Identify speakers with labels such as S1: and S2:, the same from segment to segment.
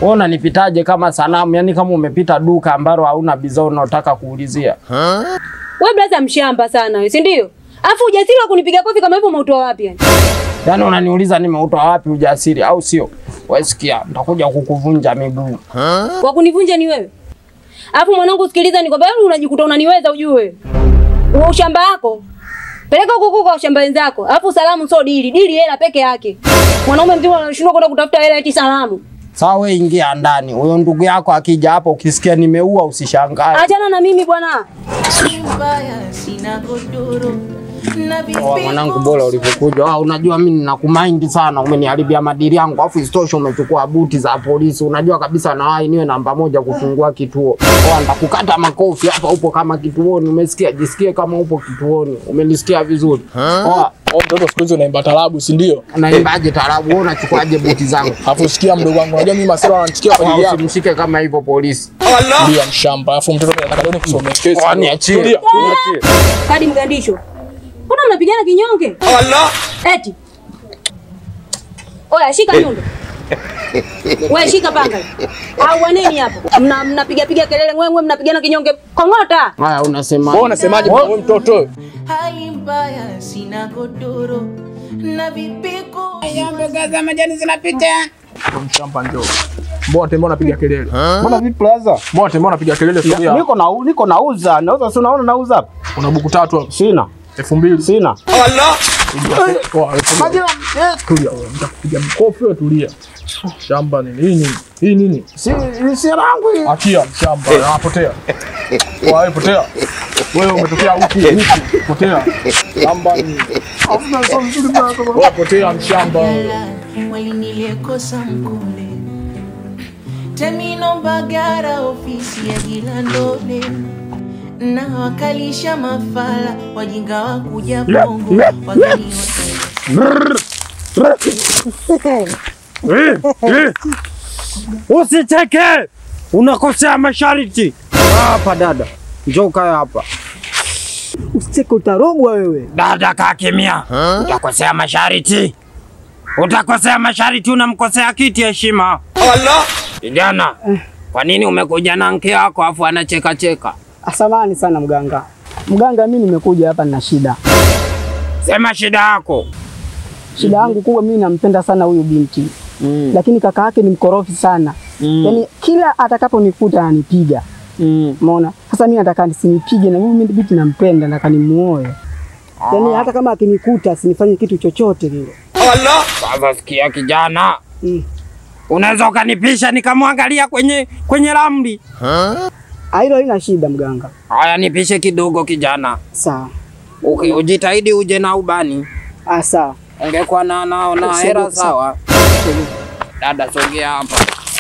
S1: Wewe unanipitaje kama sanamu? Yaani kama umepita duka ambalo hauna bidhaa unaotaka kuulizia.
S2: Wewe blaza mshamba sana wewe, si ndio? Alafu ujasiri wa kunipiga kofi kama hivyo umeutoa wapi yani?
S1: Yaani unaniuliza nimeutoa wapi ujasiri au sio? Wewe sikia, nitakuja kukuvunja miguu.
S2: Wa kunivunja ni wewe. Alafu mwanangu sikiliza nikwambia wewe unajikuta unaniweza ujue. Uo ushamba wako. Peleka huko huko kwa ushamba wenzako. Alafu salamu sio dili, dili hela peke yake. Mwanaume mzima anashindwa kwenda kutafuta hela eti salamu.
S1: Sawa, wewe ingia ndani. Huyo ndugu yako akija hapo ukisikia nimeua usishangae.
S2: Achana na mimi bwana.
S3: mbaya sina godoro na
S1: Oh, mwanangu bora ulivyokuja. Ah, unajua mimi ninakumind sana, umeniharibia madili yangu, afu isitoshe umechukua buti za polisi. Unajua kabisa nawahi niwe namba moja kufungua kituo. Oh, nitakukata makofi hapa, upo kama kituoni. Umesikia? Jisikie kama upo kituoni. Umenisikia vizuri? Oh,
S4: Oh, mtoto siku hizi unaimba tarabu, si ndio?
S1: unaimbaje tarabu? Wewe unachukuaje buti zangu?
S4: Alafu sikia mdogo wangu, unajua mimi masela wananichukia kwa ajili
S1: Oh,
S4: yako.
S1: Usimshike kama hivyo polisi.
S4: Tulia mshamba. Alafu mtoto anataka leo nikusomee kesi.
S1: Oh, niachie.
S4: Tulia.
S1: Niachie.
S2: Kadi mgandisho. Mbona mnapigana kinyonge? Allah. Eti. Oya shika nyundo. Wewe shika panga. Au waneni hapo? Mna mnapiga piga kelele ngwe mnapigana kinyonge. Kongota.
S1: Haya, unasema
S4: Wewe unasemaje bwana wewe mtoto?
S3: hali mbaya sina godoro na vipiko
S5: Mboga za majani zinapita.
S4: Mshamba njoo. Mbona tembea unapiga kelele?
S6: Mbona vipi plaza?
S4: Mbona tembea unapiga kelele sogea.
S6: Niko na niko nauza, nauza si unaona nauza hapa?
S4: Una buku tatu hapo.
S6: Sina.
S4: 2000.
S6: Sina.
S4: Poa, tulia. Tulia wewe. Nitakupiga mkofi wewe tulia. Shamba nini? Hii nini? Hii nini?
S6: Si si rangu hii.
S4: Achia mshamba, anapotea. Kwa wewe potea. Wewe umetokea huku huku, potea. Shamba ni. Hakuna sio vizuri bwana. Wewe potea mshamba.
S3: walinilekosa mkule Temino Mbagara, ofisi ya Jilandole na wakalisha mafala wajinga wa kuja Bongo wageni
S1: Usicheke, unakosea masharti. Hapa dada, njoo kae hapa.
S6: Usicheke utarogwa wewe.
S1: Dada, kaa kimya. Utakosea masharti, utakosea masharti, unamkosea kiti heshima. Kijana, kwa nini umekuja na mke wako afu anacheka cheka?
S6: Asamani sana mganga. Mganga, mimi nimekuja hapa na shida.
S1: Sema shida yako.
S6: Shida yangu kubwa, mimi nampenda sana huyu binti
S1: Mm.
S6: lakini kaka yake ni mkorofi sana
S1: Mm.
S6: yaani kila atakaponikuta ananipiga.
S1: Mm.
S6: Umeona? Sasa mimi nataka nisinipige na mimi binti nampenda, nataka nimuoe. Yaani hata kama akinikuta asinifanye kitu chochote kile.
S1: Sasa sikia kijana,
S6: Mm.
S1: unaweza ukanipisha nikamwangalia kwenye kwenye ramli.
S6: Ah, Hilo halina shida mganga.
S1: Haya, nipishe kidogo kijana.
S6: Sawa.
S1: Uki, ujitahidi uje na ubani.
S6: Ah, sawa.
S1: Ungekuwa na na, na
S6: Sogea,
S1: hera sawa. Dada, sogea hapa.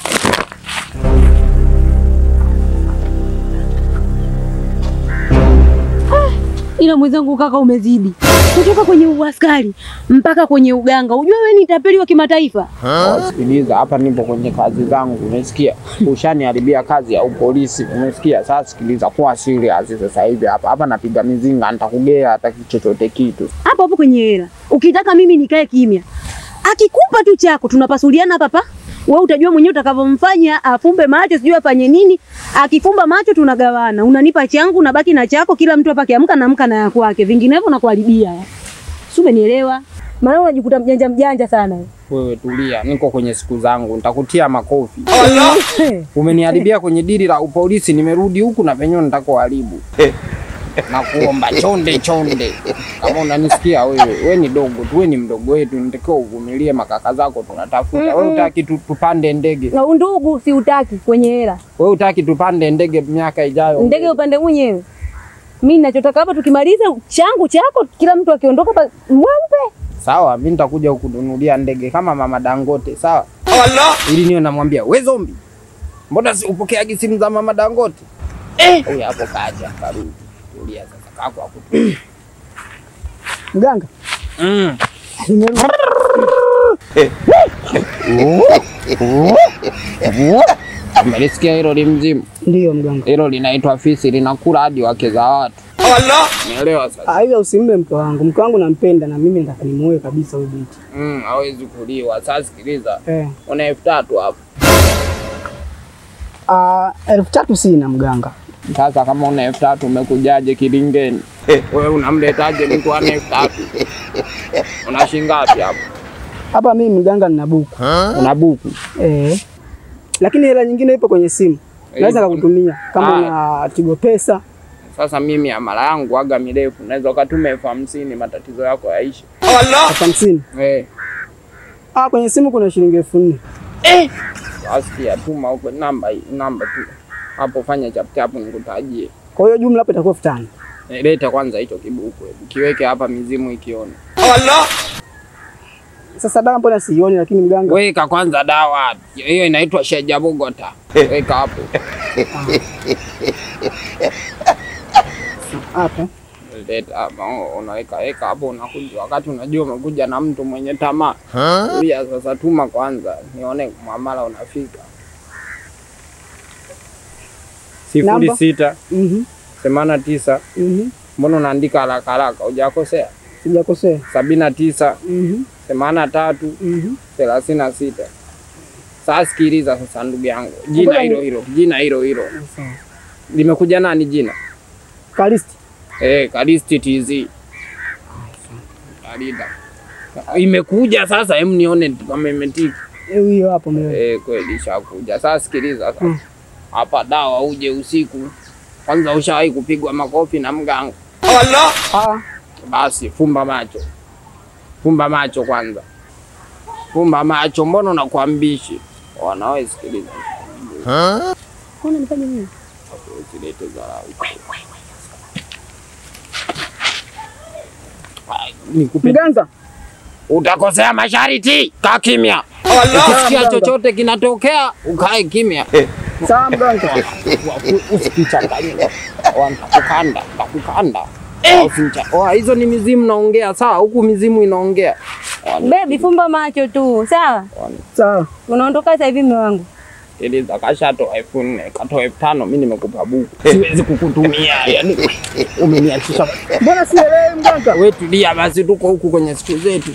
S2: Ila mwenzangu kaka, umezidi kutoka kwenye uaskari mpaka kwenye uganga. Ujue wewe ni tapeli wa kimataifa.
S1: Sikiliza, hapa nipo kwenye kazi zangu, umesikia? Ushaniharibia kazi ya upolisi, umesikia? Sasa sikiliza, kuwa serious sasa hivi hapa hapa, napiga mizinga, nitakugea hata chochote kitu.
S2: hapo hapo kwenye hela. Ukitaka mimi nikae kimya, akikupa tu chako tunapasuliana hapa hapa. Wewe utajua mwenyewe utakavyomfanya, afumbe macho, sijui afanye nini. Akifumba macho tunagawana, unanipa changu, unabaki na chako. Kila mtu hapa akiamka naamka na ya kwake, vinginevyo nakuharibia. Si umenielewa? Maana unajikuta mjanja mjanja sana.
S1: Wewe tulia, niko kwenye siku zangu, nitakutia makofi. Umeniharibia kwenye dili la upolisi, nimerudi huku na penyewe nitakuharibu. na kuomba chonde chonde, kama unanisikia wewe, we ni dogo tu, we ni mdogo wetu, nitakiwa uvumilie, makaka zako tunatafuta. Wewe utaki tu, tupande ndege,
S2: Na undugu si utaki kwenye hela.
S1: wewe utaki tupande ndege miaka ijayo.
S2: Ndege upande mwenyewe. Mimi ninachotaka hapa tukimaliza changu chako, kila mtu akiondoka pa- mweupe.
S1: Sawa, mimi nitakuja kukununulia ndege kama mama Dangote, sawa? Ili niwe namwambia we zombi, mbona si upokeagi simu za mama Dangote? Eh, huyu hapo kaja karudi. Tulia sasa, kako akutu.
S6: Mganga,
S1: Mm.
S6: nimerudi.
S1: Umelisikia hilo limzimu?
S6: Ndio mganga.
S1: Hilo linaitwa fisi, linakula hadi wake za watu. Umeelewa sasa?
S6: Ah, hivyo usimbe mke wangu. Mke wangu nampenda na mimi nataka nimuoe kabisa huyu binti.
S1: Mm, hawezi kuliwa. Sasa sikiliza,
S6: Eh.
S1: una elfu tatu hapo.
S6: Ah, elfu tatu sina mganga.
S1: Sasa kama una elfu tatu umekujaje kilingeni? Wewe unamletaje mtu ana elfu tatu? Una shilingi ngapi hapo?
S6: Hapa mimi mganga nina buku.
S1: Una buku?
S6: Eh. Lakini hela nyingine ipo kwenye simu. Naweza kukutumia kama
S1: Ah.
S6: una Tigo Pesa.
S1: Sasa mimi amala yangu aga mirefu, naweza ukatuma elfu hamsini matatizo yako yaishi.
S6: elfu hamsini.
S1: Eh,
S6: Ah, kwenye simu kuna shilingi elfu nne.
S1: asikia tuma huko namba hii, namba tu hapo, fanya chap chap nikutajie.
S6: Kwa hiyo jumla hapo itakuwa elfu tano.
S1: Eh, Leta kwanza hicho kibuku, hebu kiweke hapa, mizimu ikiona.
S6: Sasa dawa mbona sioni, lakini mganga
S1: Weka kwanza dawa hiyo, inaitwa Sheja Bogota. Weka hapo.
S6: hapa.
S1: Leta hapa, oh, unaweka weka hapo, unakuja wakati unajua umekuja na mtu mwenye tamaa. Tulia sasa, tuma kwanza nione mwamala unafika. sifuri
S6: Namba?
S1: sita
S6: Mhm.
S1: themanini na tisa
S6: Mhm.
S1: mbona unaandika haraka haraka, hujakosea?
S6: Sijakosea.
S1: sabini na tisa
S6: Mhm.
S1: themanini na tatu
S6: Mhm.
S1: thelathini na sita. Sasa sikiliza sasa, ndugu yangu, jina
S6: Ngoja ni-
S1: hilo hilo, jina hilo hilo
S6: Sawa.
S1: limekuja nani jina?
S6: Kalisti.
S1: Eh, Kalisti TZ. Kalida. Imekuja sasa, hem nione kama imetiki.
S6: Eh, Hiyo hapo mbele.
S1: Eh, kweli ishakuja. Sasa sikiliza sasa.
S6: Mm.
S1: Hapa dawa uje usiku. Kwanza ushawahi kupigwa makofi na mganga.
S6: Ah,
S1: Basi fumba macho. Fumba macho kwanza. Fumba macho, mbona unakuambishi? Wanawe sikiliza.
S2: Mbona nifanye nini?
S1: Usilete dharau. Ai, Nikupe
S6: mganga.
S1: utakosea masharti, kaa kimya. Ukisikia chochote kinatokea ukae kimya,
S6: Sawa mganga.
S1: usikichanganye. Nitakukanda, nitakukanda. Usicha- Oa, hizo ni mizimu naongea, sawa? Huku mizimu inaongea. Oa,
S2: Baby, fumba macho tu, sawa?
S6: Sawa.
S2: Unaondoka sasa hivi mume wangu.
S1: Sikiliza, kashatoa elfu nne katoa elfu tano mi nimekupa buku, siwezi kukutumia. Yani umeniachisha.
S6: Mbona sielewi mganga?
S1: We tulia basi, tuko huku kwenye siku zetu.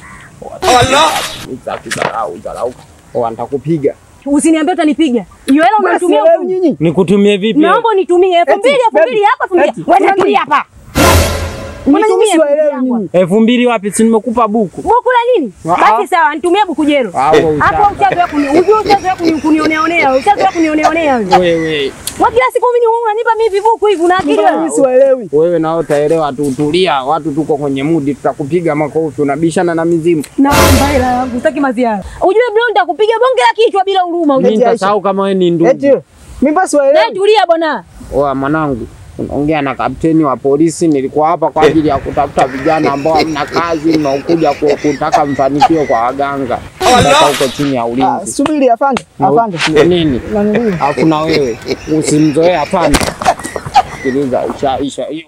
S1: Dharau, dharau. Oa, nitakupiga.
S2: Usiniambie utanipiga. Hiyo hela
S6: Mbona
S2: unanitumia
S6: sielewi
S2: huku.
S6: nyinyi?
S1: Nikutumie vipi?
S2: Naomba unitumie elfu
S6: Eti,
S2: mbili, elfu
S6: baby,
S2: mbili hapa, elfu mbili.
S6: eti,
S2: Wewe
S6: kuna
S2: tulia
S6: nini?
S2: hapa.
S6: Mbona nyinyi
S2: Nitumie elfu mbili
S6: siwaelewi
S2: yangu.
S6: nyinyi?
S1: elfu mbili wapi? Si nimekupa buku.
S2: Buku la nini?
S1: Ah.
S2: Basi sawa, nitumie buku jero.
S1: Ah, wewe
S2: Hapo
S1: utaka.
S2: ushazoea kuni, unajua ushazoea kuni kunioneonea, ushazoea kunioneonea wewe.
S1: Wewe
S2: Kwa kila siku mimi unanipa mimi vibuku hivi una akili
S6: Mbona
S2: wewe?
S6: nyinyi siwaelewi?
S1: wewe nao utaelewa tu, tulia. Watu tuko kwenye mudi, tutakupiga makofi. Unabishana na mizimu.
S2: Naomba hela yangu, sitaki maziara. Ujue bro nitakupiga bonge la kichwa bila huruma.
S1: Mimi
S2: Ujue.
S6: Aisha.
S1: nitasahau kama wewe ni ndugu.
S6: Eti mimi basi
S2: Naye
S6: siwaelewi.
S2: tulia bwana.
S1: Oa mwanangu, unaongea na kapteni wa polisi. Nilikuwa hapa kwa ajili ya kutafuta vijana ambao hamna kazi, mnaokuja ku- kutaka mafanikio kwa waganga mpaka huko chini ya
S6: Ah,
S1: ulinzi.
S6: subiri afande.
S1: Na u-
S6: Afande.
S1: Nini?
S6: Nanili.
S1: Hakuna wewe, usimzoee hapana. Sikiliza, ushaisha hiyo.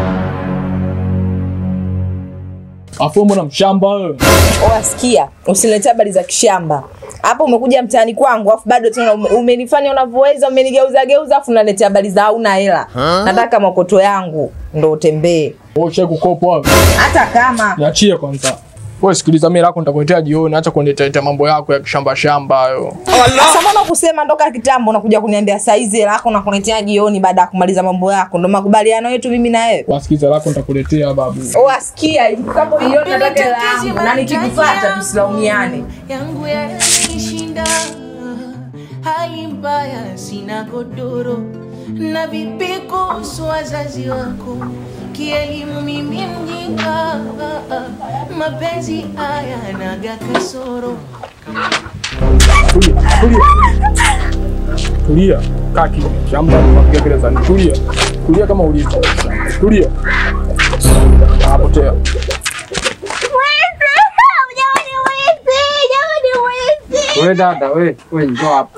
S4: Afu mbona mshamba wewe?
S7: Wasikia, usiniletea habari za kishamba hapa. Umekuja mtaani kwangu afu bado tena ume- umenifanya unavyoweza, umenigeuza geuza, afu unaletea habari za hauna hela. Nataka makoto yangu ndo utembee,
S4: Wewe ushawahi kukopa wewe?
S7: hata kama
S4: Niachie kwanza. Wewe sikiliza, mimi lako nitakuletea jioni, acha kuniletea mambo yako ya kishamba shamba hayo.
S7: sasa. Mbona kusema ndoka kitambo, unakuja kuniambia saizi hela yako nakuletea jioni baada ya kumaliza mambo yako? Ndo makubaliano yetu mimi na wewe.
S4: Wasikiza lako nitakuletea babu.
S7: Wasikia, ikifikapo jioni nataka hela yangu, na nikikufuata tusilaumiane.
S3: yangu yananishinda, hali mbaya, sina godoro na vipi kuhusu wazazi wako? Kielimu mimi mjinga, mapenzi haya naga kasoro
S4: Tulia, tulia. Tulia. Kaa kimya. Shamba unapiga kelele za nini? Tulia. Tulia kama ulivyo. Tulia. Apotea.
S1: Wewe dada, wewe, wewe njoo hapa.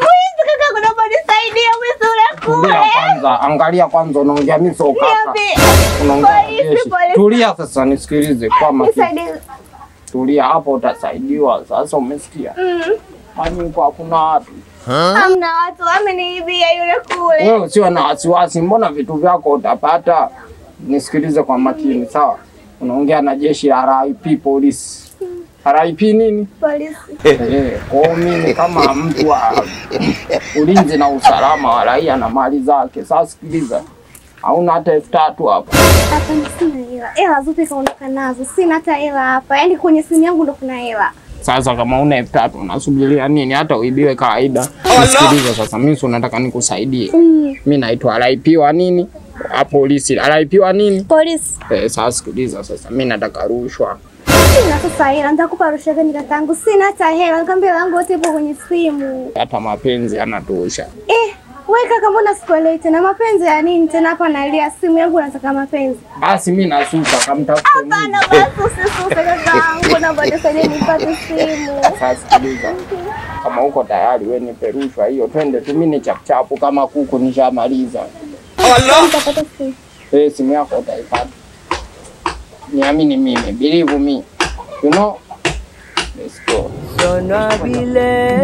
S1: Tulia kwanza, angalia kwanza, unaongea mimi sio kaka. Unaongea na jeshi. Tulia sasa, nisikilize kwa makini. Tulia hapo, utasaidiwa. Sasa umesikia? Kwani huko hakuna watu?
S8: Hamna watu wameniibia yule kule.
S1: Wewe usiwe na wasiwasi, mbona vitu vyako utapata. Nisikilize kwa makini, sawa? Unaongea na jeshi la RIP polisi. RIP nini?
S8: Polisi.
S1: Eh, kwa mimi kama mtu wa ulinzi na usalama wa raia na mali zake. Sasa sikiliza, hauna hata elfu tatu hapa.
S8: Hapa ni sina hela. Hela zote kaondoka nazo. Sina hata hela hapa. Yaani kwenye simu yangu ndo kuna hela.
S1: Sasa kama una elfu tatu unasubiria nini? Hata uibiwe kawaida. Sikiliza sasa, mimi si unataka nikusaidie.
S8: Mm.
S1: Mimi naitwa RIP wa nini? Wa polisi. RIP wa nini?
S8: Polisi.
S1: Eh, sasa sikiliza sasa, mimi nataka rushwa.
S8: Sina sasa hela. Nitakupa rushwa gani kakangu? Sina hata hela. Nikwambia hela yangu yote ipo kwenye simu.
S1: Hata mapenzi yanatosha.
S8: Eh, wewe kaka mbona sikuelewi tena mapenzi ya nini tena hapa nalia simu yangu nataka mapenzi.
S1: Basi mimi nasuka kamtafute mimi.
S8: Hapana basi usisuse kakaangu na bado sasa nipate simu.
S1: Sasa sikiliza. Kama uko tayari wewe nipe rushwa hiyo, twende tu, mimi ni chapchapu kama kuku nishamaliza.
S8: Nitapata simu.
S1: Eh, simu yako utaipata. Niamini mimi, believe me. You know? Let's go.
S9: Dona bile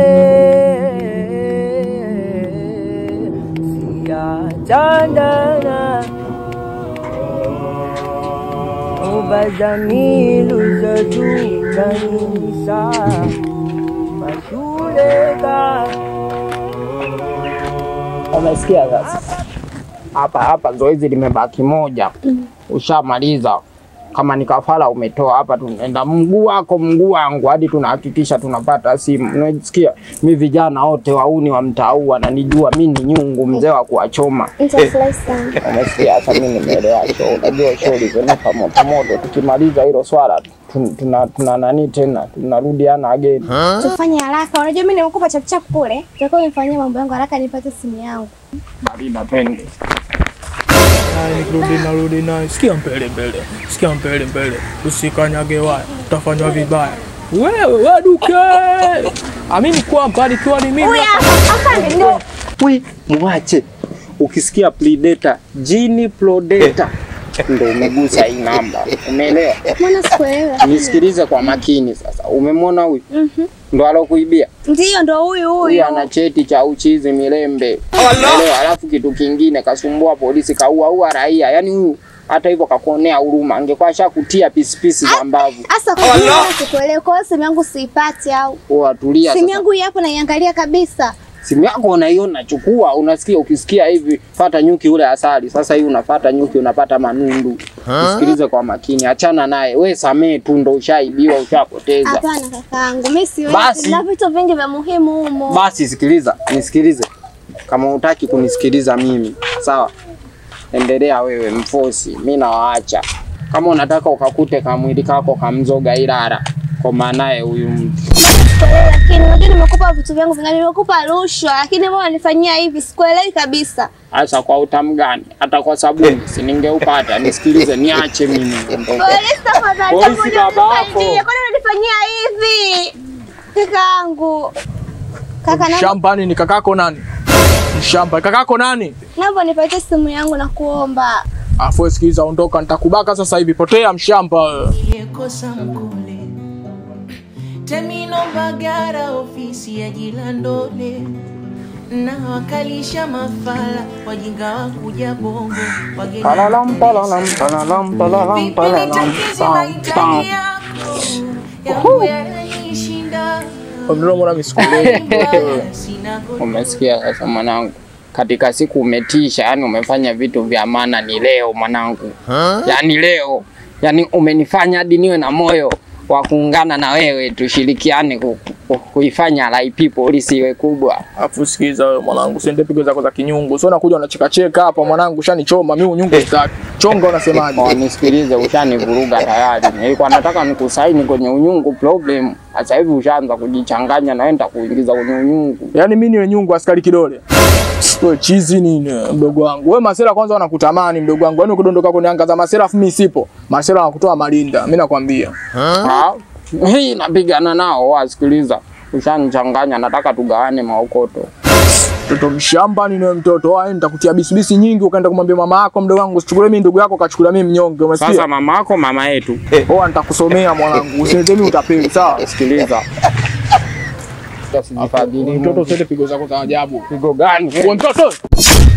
S9: siyathandana ubazamilu zethu zanisa masuleka
S1: Umesikia sasa? Hapa hapa zoezi limebaki moja. Ushamaliza. Kama ni kafara umetoa hapa, tunaenda mguu wako mguu wangu hadi tunahakikisha tunapata simu. Unasikia? Mi vijana wote wauni wa mtaa huu wananijua mi ni nyungu, mzee wa kuwachoma.
S8: Nitafurahi sana.
S1: Umesikia? Sasa mimi nimeelewa show. Unajua show ilivyonuka moto moto. Tukimaliza hilo swala tun- tuna, tuna nani tena, tunarudiana again.
S8: Tufanye haraka. Unajua mimi nimekupa chapuchapu kule. Tutakuwa nimfanyia mambo yangu haraka nipate simu yangu.
S1: Barida twende.
S4: Naye nikirudi narudi naye, sikia mbele mbele, sikia mbele mbele, usikanyage waya, utafanywa vibaya. Wewe waduke, amini kwamba nikiwa ni mimi
S8: Afande ndio
S1: We, mwache. Ukisikia predator, jini predator ndo umegusa hii namba. Umeelewa?
S8: mwana sikuelewa.
S1: Nisikilize kwa makini sasa. Umemwona huyu? Ndo alokuibia.
S8: Ndio ndo huyu
S1: Huyu
S8: huyu.
S1: ana cheti cha uchizi milembe. Umeelewa? Alafu kitu kingine kasumbua polisi, kaua ua raia. Yaani huyu hata hivyo kakuonea huruma, angekuwa ashakutia pisipisi za mbavu.
S8: Asa kwa nini mwana sikuelewa? Kwa hiyo simu yangu siipati au?
S1: Poa, tulia
S8: Simu
S1: sasa.
S8: yangu hii hapo naiangalia kabisa.
S1: Simu yako unaiona, chukua. Unasikia, ukisikia hivi fata nyuki ule asali. Sasa hii unafata nyuki, unapata manundu. Usikilize kwa makini, achana naye. We samee tu, ndo ushaibiwa, ushapoteza.
S8: Hapana kakaangu, mimi siwezi.
S1: Basi.
S8: Na vitu vingi vya muhimu humo.
S1: Basi sikiliza, nisikilize. Kama hutaki kunisikiliza mimi, sawa, endelea wewe mfosi, mi nawaacha. Kama unataka ukakute kamwili kako kamzoga Ilala, kwa maanaye huyu mtu
S8: Sikuelewi, lakini unajua nimekupa vitu vyangu vingi, nimekupa rushwa, lakini mbona unanifanyia hivi? Sikuelewi kabisa.
S1: hasa kwa utamu gani? Hata kwa sabuni si ningeupata. Nisikilize, niache mimi niondoke.
S8: Polisi tafadhali,
S1: Polisi
S8: hebu
S1: babako.
S8: nisaidie. Kwani unanifanyia hivi? Kakaangu. Kaka naomba
S4: shambani. Ni kakako nani? Ni shamba kakako nani?
S8: naomba nipatie simu yangu na kuomba.
S4: Afu wewe sikiliza, ondoka, nitakubaka sasa hivi. Potea mshamba wewe.
S3: Niliyekosa mkole Temino Mbagara, ofisi ya Jilandole na wakalisha mafala wajinga wa kuja bongo wageni
S1: Palalam, palalam, palalam, palalam,
S3: Vipi
S1: palalam,
S3: nitakizi
S1: pam,
S3: mahitaji
S1: pam.
S3: yako yangu yananishinda
S4: Ndio mbona misikulei.
S3: sina
S1: Umesikia sasa mwanangu, katika siku umetisha, yani umefanya vitu vya maana. Ni leo mwanangu, yani leo, yani umenifanya hadi niwe na moyo wa kuungana na wewe, tushirikiane ku, ku, kuifanya RIP polisi iwe kubwa.
S4: Afu sikiliza wewe mwanangu, usiende pigo zako za kinyungu. Sio unakuja unacheka cheka hapa mwanangu, ushanichoma mimi unyungu sitaki. Chonga unasemaje?
S1: Oh, nisikilize, ushanivuruga tayari. Nilikuwa nataka nikusaini kwenye unyungu problem, sasa hivi ushaanza kujichanganya, naenda kuingiza kwenye unyungu.
S4: Yaani mimi niwe nyungu askari kidole. Wewe chizi nini mdogo wangu? Wewe masela kwanza wanakutamani mdogo wangu. Yaani ukidondoka kwenye anga za masela afu mimi sipo. Masela wanakutoa malinda. Mimi nakwambia.
S1: Ah, hii napigana nao, wasikiliza, ushanichanganya, nataka tugawane maokoto.
S4: Mtoto mshamba ni wewe mtoto. Wewe nitakutia bisibisi nyingi ukaenda kumwambia mama yako mdogo wangu usichukulie mimi ndugu yako kachukulia mimi mnyonge. Umesikia?
S1: Sasa mama yako mama yetu,
S4: Wewe nitakusomea mwanangu. Usiniletee mimi utapeli, sawa?
S1: sikiliza, usijifadhili
S4: Mtoto usiende pigo zako za ajabu.
S1: pigo gani?
S4: Wewe mtoto.